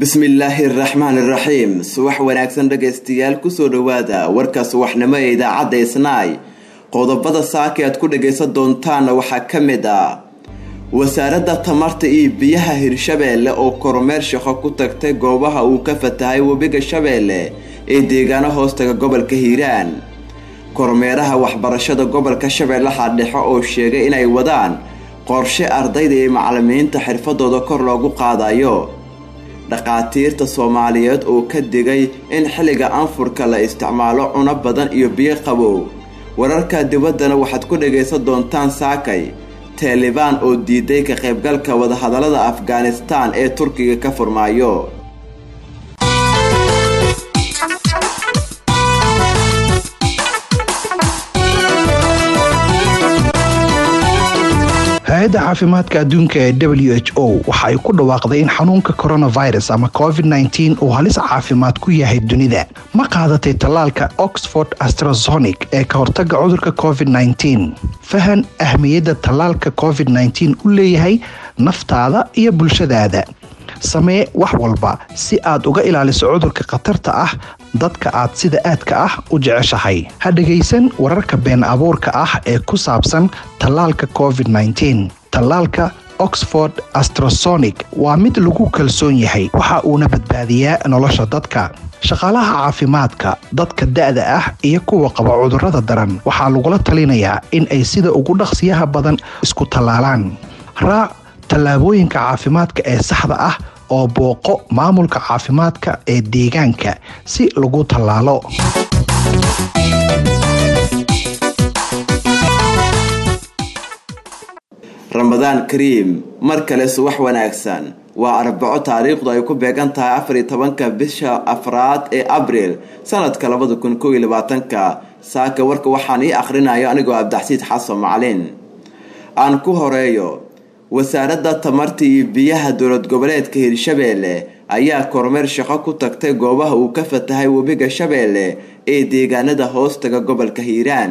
bismillaahi araxmaan iraxiim subax wanaagsan dhagaystayaal kusoo dhowaada warka subaxnimo ee idaacadda isnaay qodobada saaka aad ku dhagaysan doontaanna waxaa ka mid ah wasaaradda tamarta iyo biyaha hirshabeelle oo kormeer shaqo ku tagtay goobaha uu ka fatahay webiga shabeelle ee deegaano hoostaga gobolka hiiraan kormeeraha waxbarashada gobolka shabeellaha dhexe oo sheegay inay wadaan qorshe ardayda iyo macalimiinta xirfadooda kor loogu qaadayo dhaqaatiirta soomaaliyeed oo ka digay in xilliga anfurka la isticmaalo cuno badan iyo biyo qabow wararka dibaddana waxaad ku dhagaysan doontaan saakay taalibaan oo diiday ka qaybgalka wadahadallada afghanistaan ee turkiga ka furmaayo hay-adda caafimaadka adduunka ee w h o waxa ay ku dhawaaqday in xanuunka coronavirus ama covid -9 uu halis caafimaad ku yahay dunida ma qaadatay tallaalka oxford astrazonic ee ka hortaga cudurka covid -9 fahan ahmiyadda tallaalka covid -9 u leeyahay naftaada iyo bulshadaada samee wax walba si aad uga ilaaliso cudurka khatarta ah dadka aad sida aadka ah u jeceshahay ha dhegaysan wararka been abuurka ah ee ku saabsan tallaalka covid -9 tallaalka oxford astrasonic waa mid lagu kalsoon yahay waxa uuna badbaadiyaa nolosha dadka shaqaalaha caafimaadka dadka da-da ah iyo kuwa qaba cudurrada daran waxaa lagula talinayaa in ay sida ugu dhaqsiyaha badan isku tallaalaan raac tallaabooyinka caafimaadka ee saxda ah oo booqo maamulka caafimaadka ee deegaanka si lagu tallaalo ramadaan kariim mar kale subax wanaagsan waa arbaco taariikhdu ay ku beegan tahay afar iyo tobanka bisha afraad ee abriil sanadka labada kun koob iyo labaatanka saaka warka waxaan ii akhrinayo anigoo abdaxsiid xasan macalin aan ku horeeyo wasaaradda tamarta iyo biyaha dowlad goboleedka hirshabeelle ayaa kormeer shaqo ku tagtay goobaha uu ka fatahay webiga shabeelle ee deegaanada hoostaga gobolka hiiraan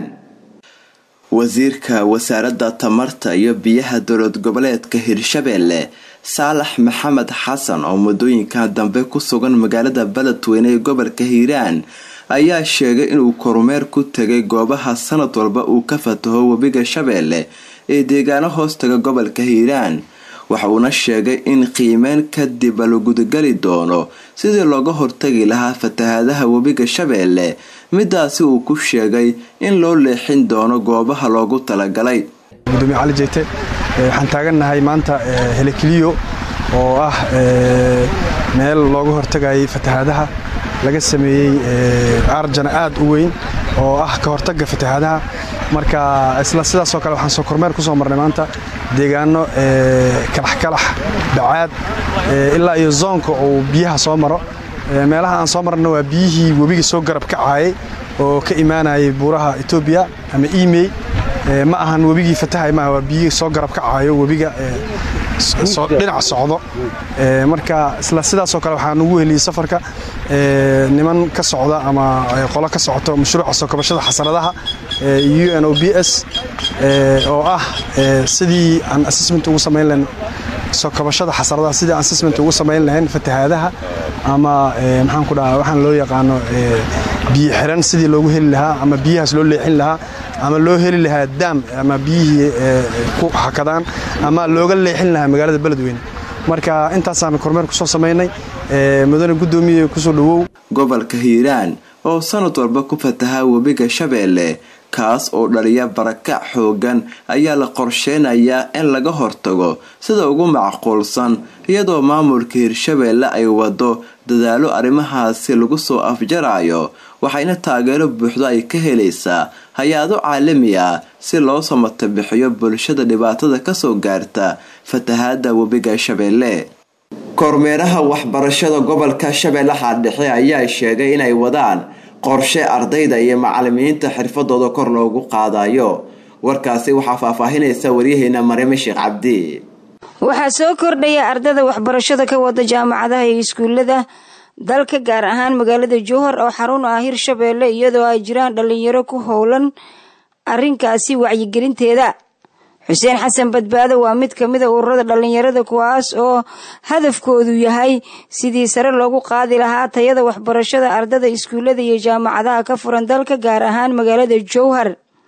wasiirka wasaaradda tamarta iyo biyaha dowlad goboleedka hirshabeelle saalax maxamed xasan oo muddooyinka dambe ku sugan magaalada beledweyne ee gobolka hiiraan ayaa sheegay inuu kormeer ku tegay goobaha sanad walba uu ka fataho webiga shabeelle ee deegaano hoostaga gobolka hiiraan waxa uuna sheegay in qiimeyn kadib la gudagali doono sidii looga hortagi lahaa fatahaadaha webiga shabeelle midaasi uu ku sheegay in loo leexin doono goobaha loogu talagalay gudoomiye cali jeyte waxaan taagannahay maanta helekiliyo oo ah meel looga hortagayay fatahaadaha laga sameeyey arjana aad u weyn oo ah ka hortagga fatahaadaha marka isla sidaasoo kale waxaan soo kormeer ku soo marnay maanta deegaano kalaxkalax bacaad ilaa iyo zoonka uu biyaha soo maro meelaha aan soo marna waa biyihii webiga soo garab kacaayay oo ka imaanayay buuraha etoobiya ama imey ma ahan webigii fatahay maaha waa biyihii soo garab kacaayo webiga dhinac socdo marka isla sidaasoo kale waxaan ugu heliyey safarka niman ka socda ama qolo ka socoto mashruuca soo kabashada xasanadaha u n o b s oo ah sidii aan assessment ugu samayn lahayn soo kabashada xasanadaha sidii aan assessment ugu samayn lahayn fatahaadaha ama maxaan ku dhahaa waxaan loo yaqaano biyo xiran sidii loogu heli lahaa ama biyahaas loo leexin lahaa ama loo heli lahaa daam ama biyihii ku hakadaan ama looga leexin lahaa magaalada beledweyne marka intaasaan kormeer kusoo samaynay mudane guddoomiye kusoo dhowow gobolka hiiraan oo sanad walba ku fataha webiga shabeelle kaas oo dhaliya barakac xoogan ayaa la qorsheynayaa in laga hortago sida ugu macquulsan iyadoo maamulka hirshabeelle ay wado dadaalo arrimahaasi lagu soo afjarayo waxayna taageero buuxdo ay ka helaysaa hay-ado caalami ah si loo samata bixiyo bulshada dhibaatada kasoo gaarta fatahaada webiga shabeelle kormeeraha waxbarashada gobolka shabeellaha dhexe ayaa sheegay inay wadaan qorshe ardayda iyo macalimiinta xirfadooda kor loogu qaadayo warkaasi waxaa faahfaahinaysa waryaheena mariime sheekh cabdi waxaa soo kordhaya ardayda waxbarashada ka wada jaamacadaha iyo iskuulada dalka gaar ahaan magaalada jowhar oo xarun ah hirshabeelle iyadoo ay jiraan dhalinyaro ku howlan arrinkaasi wacyigelinteeda xuseen xasan badbaado waa mid ka mida ururada dhallinyarada kuwaas oo hadafkoodu yahay sidii sare loogu qaadi lahaa tayada waxbarashada ardada iskuullada iyo jaamacadaha ka furan dalka gaar ahaan magaalada jowhar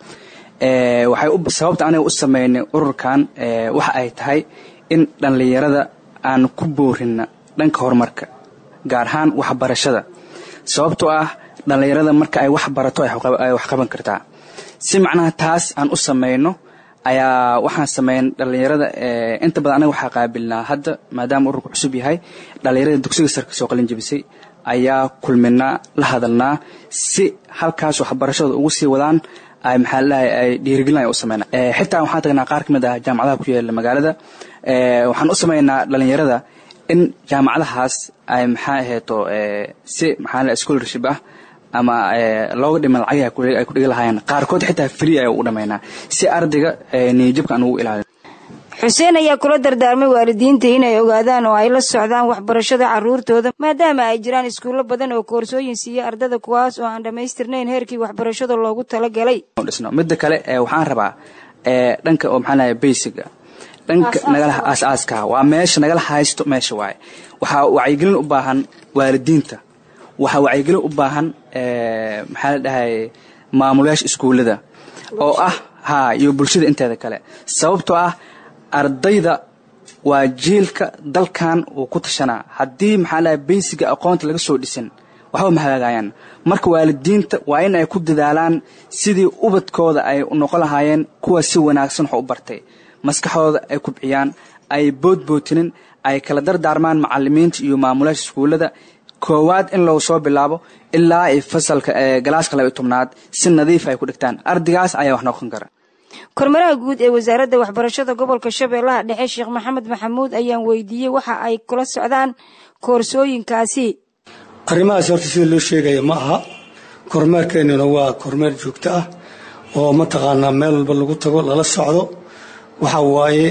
waxay sababta aniga u sameynay ururkan waxa ay tahay in dhallinyarada aan ku boorina dhanka horumarka gaar ahaan waxbarashada sababtoo ah dhallinyarada marka ay wax barato ay wax qaban kartaa si macnaha taas aan u sameyno ayaa waxaan sameyn dhallinyarada inta badan anaga waxaa qaabilnaa hadda maadaama ururku cusub yahay dhallinyarada dugsiga sare kasoo qalin jebisay ayaa kulminaa la hadalnaa si halkaas waxbarashada ugu sii wadaan ay maxaa ladahay ay dhiirigelin ay u sameynaa xitaa waxaan tagnaa qaar ka mid ah jaamacadaha ku yaala magaalada waxaan u sameynaa dhallinyarada in jaamacadahaas ay maxaa aheeto si maxaa la scholarship ah ama looga dhiman lacagii ay ku dhigi lahaayeen qaarkood xitaa free ay u dhamaynaa si ardayga niyajabka aan ugu ilaalin xuseen ayaa kula dardaarmay waalidiinta inay ogaadaan oo ay la socdaan waxbarashada caruurtooda maadaama ay jiraan iskuullo badan oo koorsooyin siiya ardada kuwaas oo aan dhammaystirnayn heerkii waxbarashada loogu talagalay dhisno midda kale waxaan rabaa dhanka oo maxaa lahay basiga dhanka nagala aasaaska waa meesha nagala haysto meesha waaye waxaa wacyigelin u baahan waalidiinta waxaa wacyigelin u baahan maxaa la dhahay maamulayaasha iskuullada oo ah ha iyo bulshada inteeda kale sababtoo ah ardayda waa jiilka dalkan uu ku tashanaa haddii maxaa lahay baysiga aqoonta laga soo dhisin waxba ma hagaagayaan marka waalidiinta waa in ay ku dadaalaan sidii ubadkooda ay noqon lahaayeen kuwa si wanaagsan wax u bartay maskaxdooda ay kubciyaan ay boodbootinin ay kala dardaarmaan macalimiinta iyo maamulayaasha iskuullada koowaad in loo soo bilaabo ilaa ay fasalka galaaska laba iyo tobnaad si nadiif ay ku dhigtaan ardaygaas ayaa wax noqon kara kormaraha guud ee wasaaradda waxbarashada gobolka shabeellaha dhexe sheekh maxamed maxamuud ayaan weydiiyey waxa ay kula socdaan koorsooyinkaasi arrimahaas horta sida loo sheegaya ma aha kormeerkeennuna waa kormeer joogto ah oo mataqaanaa meel walba lagu tago lala socdo waxa waaye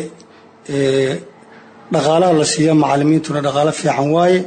dhaqaalaha la siiya macalimiintuna dhaqaalo fiican waaye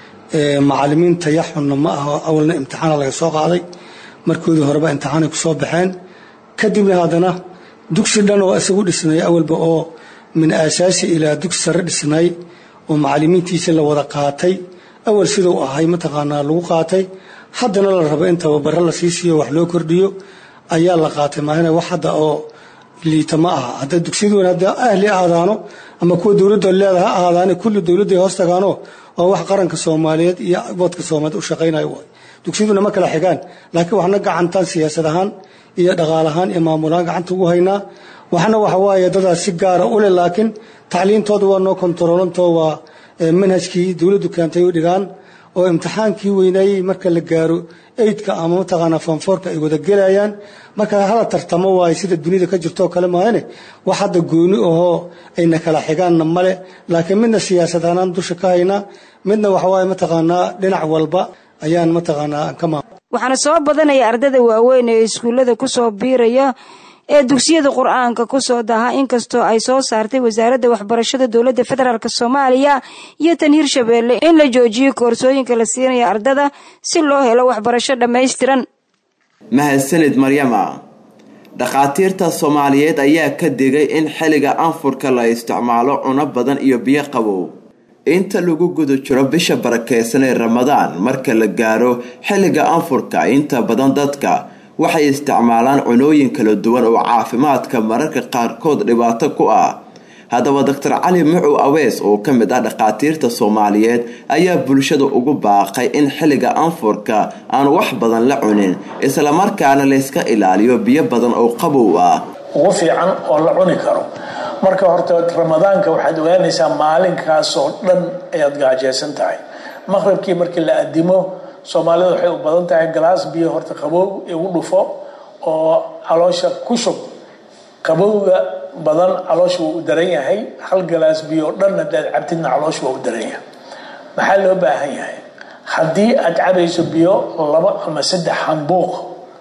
macalimiin tayaxunna ma aha awalna imtixaana laga soo qaaday markoodii horeba imtixaanay ku soo baxeen kadibna haddana dugsi dhan oo isagu dhisnay awalba oo min aasaasi ilaa dugsi sare dhisnay oo macalimiintiisa la wada qaatay awal siduu ahay mataqaanaa lagu qaatay haddana la rabo in tababaro la sii siiyo wax loo kordhiyo ayaa la qaatay maahina wax hadda oo liita ma aha hadda dugsiyadu hadda ahli ahaadaano ama kuwa dowladda leeda ha ahaadaane kulli dowladday hoos tagaano oo wax qaranka soomaaliyeed iyo wadka soomaaliyeed u shaqaynayo waay dugsiyaduna ma kala xigaan laakiin waxna gacantaan siyaasad ahaan iyo dhaqaal ahaan iyo maamulahaan gacanta ugu haynaa waxna waxa waaye dadaas si gaara u leh laakiin tacliintooda waa noo kontaroolantoo waa manhajkii dowladdu keentay u dhigaan oo imtixaankii weynaayey marka la gaaro eydka ama mataqaanaa fanfoorka ay wada gelayaan marka hala tartamo waaye sida dunida ka jirtoo kale maahane wax hadda gooni ahoo ayna kala xigaanna male laakiin midna siyaasad ahaan dusha ka haynaa midna waxawaaye mataqaanaa dhinac walba ayaan mataqaanaa ka maam waxaana soo badanaya ardada waaweyn ee iskuullada kusoo biiraya ee dugsiyada qur-aanka kusoo daha inkastoo ay soo saartay wasaaradda waxbarashada dowladda federaalk soomaaliya iyo tan hirshabeelle in la joojiyo koorsooyinka la siinaya ardada si loo helo waxbarasho dhammaystiran mahadsanid maryama dhakhaatiirta soomaaliyeed ayaa ka digay in xilliga anfurka la isticmaalo cuno badan iyo biyo qabow inta lagu guda jiro bisha barakeysan ee ramadaan marka la gaaro xilliga anfurka inta badan dadka waxay isticmaalaan cunooyin kala duwan oo caafimaadka mararka qaarkood dhibaato ku ah haddaba doctor cali mucow awees oo ka mid ah dhakhaatiirta soomaaliyeed ayaa bulshada ugu baaqay in xilliga anfurka aan wax badan la cunin islamarkaana layska ilaaliyo biyo badan oo qabow ah ugu fiican oo la cuni karo marka horta ramadaanka waxaad ogaanaysaa maalinkaasoo dhan ayaad gaajeysan tahay maqribkii markii la adimo soomaalida waxay u badan tahay galaas biyo horta qabow igu dhufo oo caloosha ku shub qabowga badan caloosha wuu u daran yahay hal galaas biyo o dhan hadaad cabtidna caloosha waa u daran yahay maxaa loo baahan yahay haddii aad cabayso biyo laba ama saddex hambuuq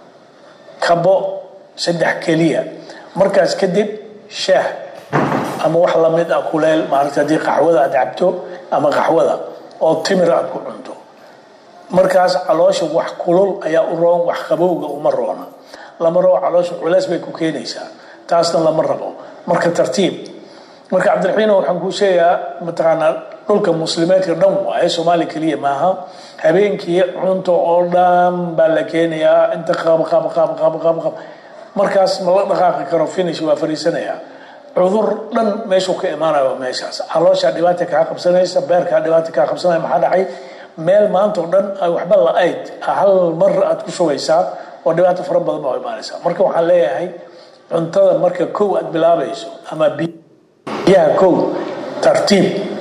kabo saddex keliya markaas kadib shaah ama wax lamid ah kuleel maarata haddii qaxwada aad cabto ama qaxwada oo timir aad ku cunto markaas caloosha wax kulul ayaa u roon wax qabowga uma roona lama rabo caloosha culeys bay ku keenaysaa taasna lama rabo marka tartiib marka cabdiraxiino waxaan kuu sheegaa mataqaanaa dhulka muslimeedka dhan waaye soomaaliya keliya maaha habeenkii cunto oo dhan baa la keenayaa inta qab qab qab qab qab qab markaas ma la dhaqaaqi karo finish waa fariisanayaa cudur dhan meeshuu ka imaanayo meeshaas calooshaa dhibaata kaa qabsanaysa beerkaa dhibaata kaa qabsanaya maxaa dhacay meel maanta oo dhan ay waxba la-ayd hal mar aad ku shubaysaa oo dhibaato fara badan baa imaanaysaa marka waxaan leeyahay cuntada marka kow aad bilaabayso ama biyaha kow tartiib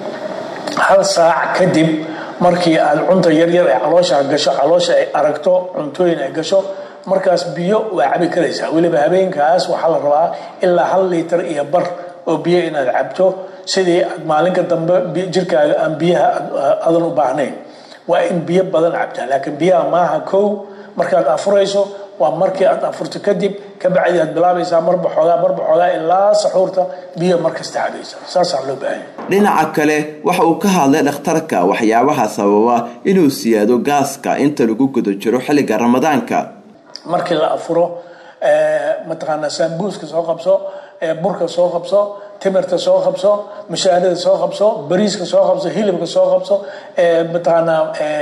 hal saac kadib markii aad cunta yaryar ee caloosha gasho caloosha ay aragto cuntooyin ay gasho markaas biyo waa cabi karaysaa weliba habeenkaas waxaa la rabaa ilaa hal liitar iyo bar oo biyo inaad cabto sidii aad maalinka dambe jirkaaga aan biyaha adan u baahnayn waa in biyo badan cabtaa laakiin biyaha maaha kow markaad afurayso waa markii aad afurto kadib kabacdi aad bilaabaysaa marba xoogaa marba xoogaa ilaa saxuurta biyo markasta cabaysa saasaa loo baahanya dhinaca kale waxa uu ka hadlay dhakhtarka waxyaabaha sababa inuu siyaado gaaska inta lagu guda jiro xilliga ramadaanka markii la afuro mataqaanaa saambuuska soo qabso burka soo qabso timirta soo qabso mushaarada soo qabso bariiska soo qabso hilibka soo qabso mataqaanaa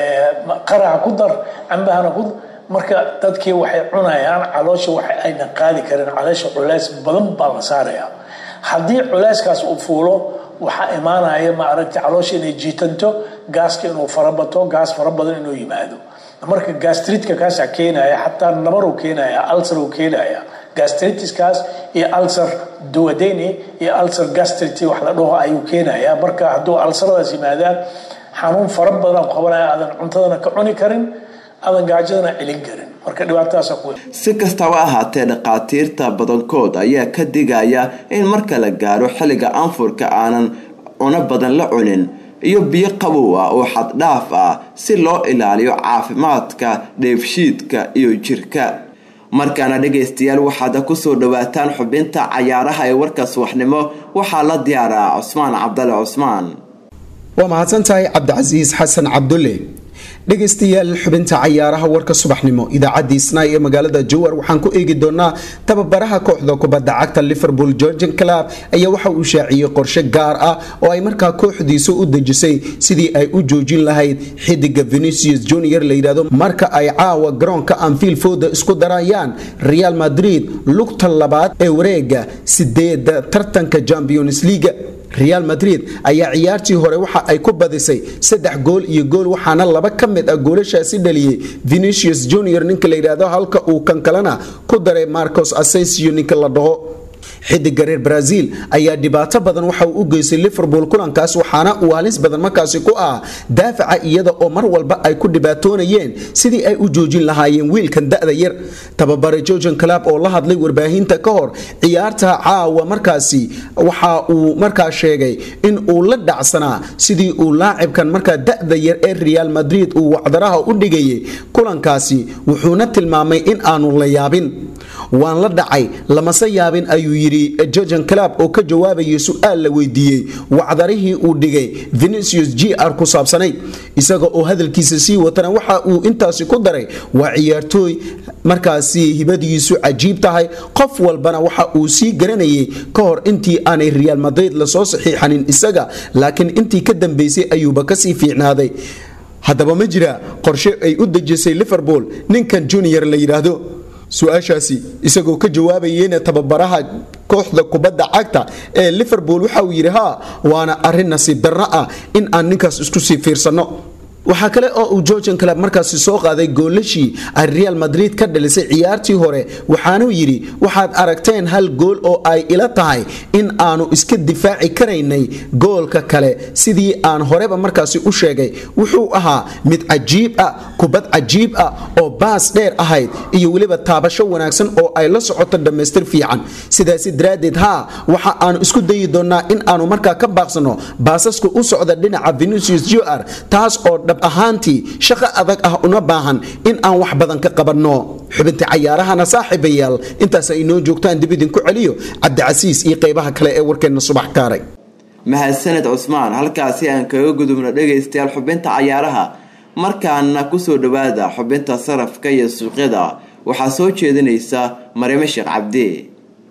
qaraha ku dar cambahana ku marka dadkii waxay cunayaan caloosha waxa ayna qaadi karin caloosha culeys badan baa la saaraya haddii culeyskaas uu fuulo waxaa imaanaya ma aragta caloosha inay jiitanto gaaska inuu farabato gaas fara badan inuu yimaado marka gastritka kaasaa keenaya xataa nabaruu keenaya alcer uu keenaya gastritiskaas iyo alcer duwadeni iyo alcer gastrity wax la dhaho ayuu keenaya marka hadduu alceradaas yimaadaan xanuun fara badan qabanaya aadan cuntadana ka cuni karin aadan gaajadana celin karin marka dhibaatadaasa ku si kastaba ahaatee dhakhaatiirta badankood ayaa ka digaya in marka la gaaro xilliga anfurka aanan cuno badan la cunin iyo biyo qabow ah oo xaddhaaf ah si loo ilaaliyo caafimaadka dheefshiidka iyo jirka markaana dhegaystayaal waxaad kusoo dhawaataan xubinta cayaaraha ee warka subaxnimo waxaa la diyaaraa cusmaan cabdale cusmaan waa mahadsantahay cabdicasiis xasan cabdulle dhegaystayaal xubinta cayaaraha warka subaxnimo idaacaddii snai ee magaalada jowar waxaan ku eegi doonaa tababaraha kooxda kubadda cagta liverpool georgian club ayaa waxa uu shaaciyey qorshe gaar ah oo ay markaa kooxdiisa u dejisay sidii ay u joojin lahayd xidiga venicius junior layidhahdo marka ay caawa garoonka anfield fooda isku darayaan real madrid lugta labaad ee wareega sideeda tartanka champions leaga real madrid ayaa ciyaartii hore waxa ay ku badisay saddex gool iyo gool waxaana laba ka mid ah goolashaasi dhaliyey venicius junior ninka la yidhaahdo halka uu kan kalena ku daray marcos asensio ninka la dhaho xidiga reer brazil ayaa dhibaato badan waxa uu u geystay liverpool kulankaas waxaana uu halis badan markaasi ku ah daafaca iyada oo mar walba ay ku dhibaatoonayeen sidii ay u joojin lahaayeen wiilkan da-da yar tababare georgian club oo la hadlay warbaahinta ka hor ciyaarta caawa markaasi waxa uu markaa sheegay in uu la dhacsanaa sidii uu laacibkan markaa da-da yar ee real madrid uu wacdaraha u dhigayay kulankaasi wuxuuna tilmaamay in aanu la yaabin waan la dhacay lamase yaabin ayuu yidhi georgian club oo ka jawaabayay su-aal la weydiiyey wacdarihii uu dhigay venicius g r ku saabsanayd isaga oo hadalkiisa sii watana waxa uu intaasi ku daray waa ciyaartooy markaasi hibadiisu cajiib tahay qof walbana waxa uu sii garanayay ka hor intii aanay real madrid lasoo saxiixanin isaga laakiin intii ka dambeysay ayuuba kasii fiicnaaday haddaba ma jira qorshe ay u dejisay liverpool ninkan junior la yidhaahdo su-aashaasi isagoo ka jawaabayeyna tababaraha kooxda kubadda cagta ee liverpool waxa uu yidhi haa waana arrin nasiib darro ah in aan ninkaas isku sii fiirsanno waxaa kale oo uu georgian club markaasi soo qaaday goolashii ay real madrid ka dhalisay ciyaartii hore waxaanuu yidhi waxaad aragteen hal gool oo ay ila tahay in aanu iska difaaci karaynay goolka kale sidii aan horeba markaasi u sheegay wuxuu ahaa mid cajiib ah kubad cajiib ah oo baas dheer ahayd iyo weliba taabasho wanaagsan oo ay la socoto dhammaystir fiican sidaasi daraaddeed haa waxa aanu isku dayi doonnaa in aanu markaa ka baaqsano baasaska u socda dhinaca venicius jr taas oo ahaantii shaqo adag ah una baahan in aan wax badan ka qabanno xubinta cayaarahana saaxiibayaal intaas ay inoo joogtaan dib idinku celiyo cabdicasiis iyo qaybaha kale ee warkeenna subax kaaray mahadsaned cusmaan halkaasi aan kaga gudubno dhegaystayaal xubinta cayaaraha markaana kusoo dhawaada xubinta sarafka iyo suuqyada waxaa soo jeedinaysa marime sheekh cabdi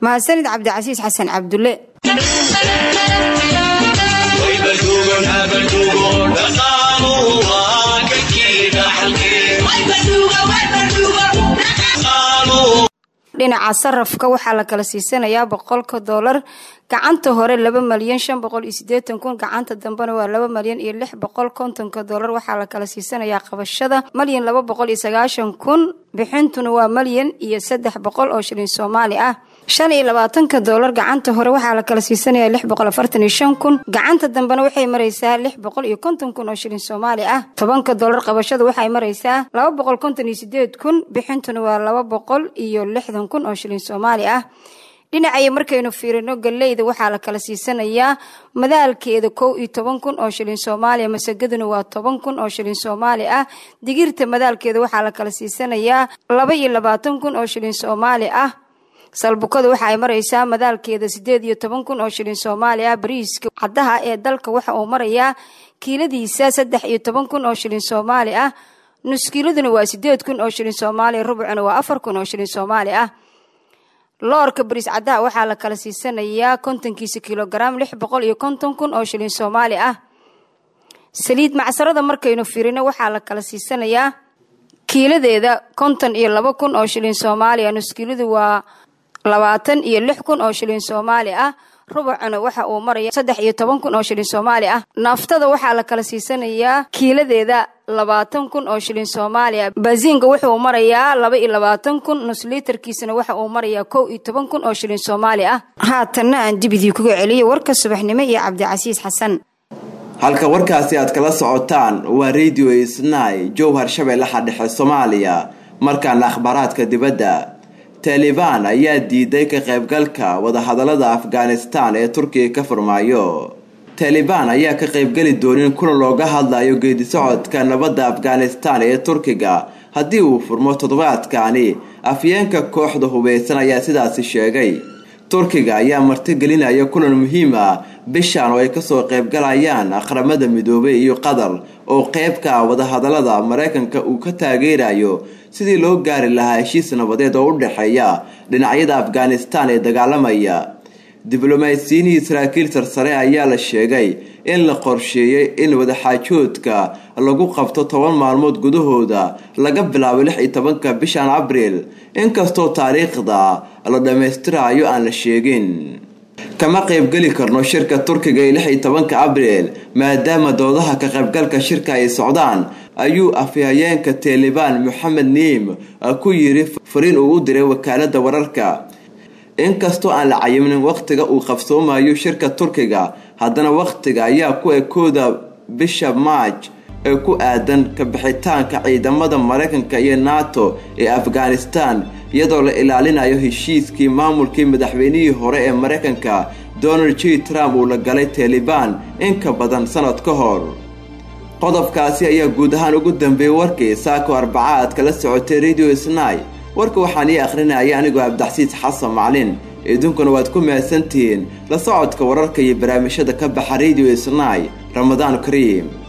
mahadsanid cabdicasiis xasan cabdulle dhinaca sarafka waxaa la kala siisanayaa boqolka doolar gacanta hore laba malyan shan boqol iyo sideetan kun gacanta dambena waa laba malyan iyo lix boqol kontonka doolar waxaa la kala siisanayaa qabashada malyan laba boqol iyo sagaashan kun bixintuna waa malyan iyo saddex boqol oo shilin soomaali ah shan iyo labaatanka doolar gacanta hore waxaa la kala siisanaya lix boqol afartan iyo shan kun gacanta dambena waxay maraysaa lix boqol iyo konton kun oo shilin soomaali ah tobanka doolar qabashada waxay maraysaa laba boqol konton iyo sideed kun bixintuna waa laba boqol iyo lixdan kun oo shilin soomaali ah dhinacaya markaynu fiirino galeyda waxaa la kala siisanayaa madaalkeeda kow iyo toban kun oo shilin soomaaliya masagaduna waa toban kun oo shilin soomaali ah digirta madaalkeeda waxaa la kala siisanayaa laba iyo labaatan kun oo shilin soomaali ah salbukada waxa ay maraysaa madaalkeeda sideed iyo toban kun oo shilin soomaali ah bariiska caddaha ee dalka waxa uu marayaa kiiladiisa saddex iyo toban kun oo shilin soomaali ah nuskiiladuna waa sideed kun oo shilin soomaaliya rubcuna waa afar kun oo shilin soomaali ah loorka bariis caddaha waxaa la kala siisanayaa kontonkiisa kilogaram lix boqol iyo konton kun oo shilin soomaali ah saliid macsarada markaynu firino waxaa la kala siisanayaa kiiladeeda konton iyo laba kun oo shilin soomaaliya nuskiiladu waa labaatan iyo lix kun oo shilin soomaali ah rubacuna waxa uu maraya saddex iyo toban kun oo shilin soomaali ah naaftada waxaa la kala siisanayaa kiiladeeda labaatan kun oo shilin soomaaliya baasiinka wuxuu marayaa laba iyo labaatan kun nusliitarkiisana waxa uu marayaa kow iyo toban kun oo shilin soomaali ah haatanna aan dibidii kuga celiyo warka subaxnimo iyo cabdicasiis xasan halka warkaasi aad kala socotaan waa radio isnay jowhar shabeellaha dhexe soomaaliya markaana akhbaaraadka dibadda taalibaan ayaa diiday ka qaybgalka wadahadalada afghanistan ee turkiga ka furmaayo taalibaan ayaa ka qaybgeli doonin kulan looga hadlayo geedisocodka nabadda afghanistan ee turkiga haddii uu furmo toddobaadkani afyeenka kooxda hubeysan ayaa sidaasi sheegay turkiga ayaa martigelinaya kulan muhiim ah bishan oo ay kasoo qaybgalayaan aqramada midoobay iyo qatar oo qeybka wadahadalada mareykanka uu ka taageerayo sidii loo gaari lahaa heshiis nabadeed oo u dhexeeya dhinacyada afghanistan ee dagaalamaya diblomaasiyiinii saraakiil sarsare ayaa la sheegay in la qorsheeyey in wadaxaajoodka lagu qabto toban maalmood gudahooda laga bilaabo lix iyo tobanka bishan abriil inkastoo taariikhda la dhammaystirayo aan la sheegin kama qaybgeli karno shirka turkiga ee lix iyo tobanka abriil maadaama doodaha ka qaybgalka shirka ay socdaan ayuu afhayeenka taalibaan moxamed niim ku yiri fariin uu u diray wakaalada wararka inkastoo aan la cayimnin wakhtiga uu qabsoomayo shirka turkiga haddana wakhtiga ayaa ku ekooda bisha maaj ee ku aadan kabixitaanka ciidamada mareykanka iyo nato ee afghanistan iyadoo la ilaalinayo heshiiskii maamulkii madaxweynihii hore ee mareykanka donald j trump uu la galay taalibaan in ka badan sanad ka hor qodobkaasi ayaa guud ahaan ugu dambeeyey warkii saako arbaca aad kala socotay radio snai warka waxaan ii akhrinaya anigoo abdaxsiis xasan maclin idinkuna waad ku mahadsantihiin la socodka wararka iyo barnaamijyada ka baxa radio snai ramadaan kariim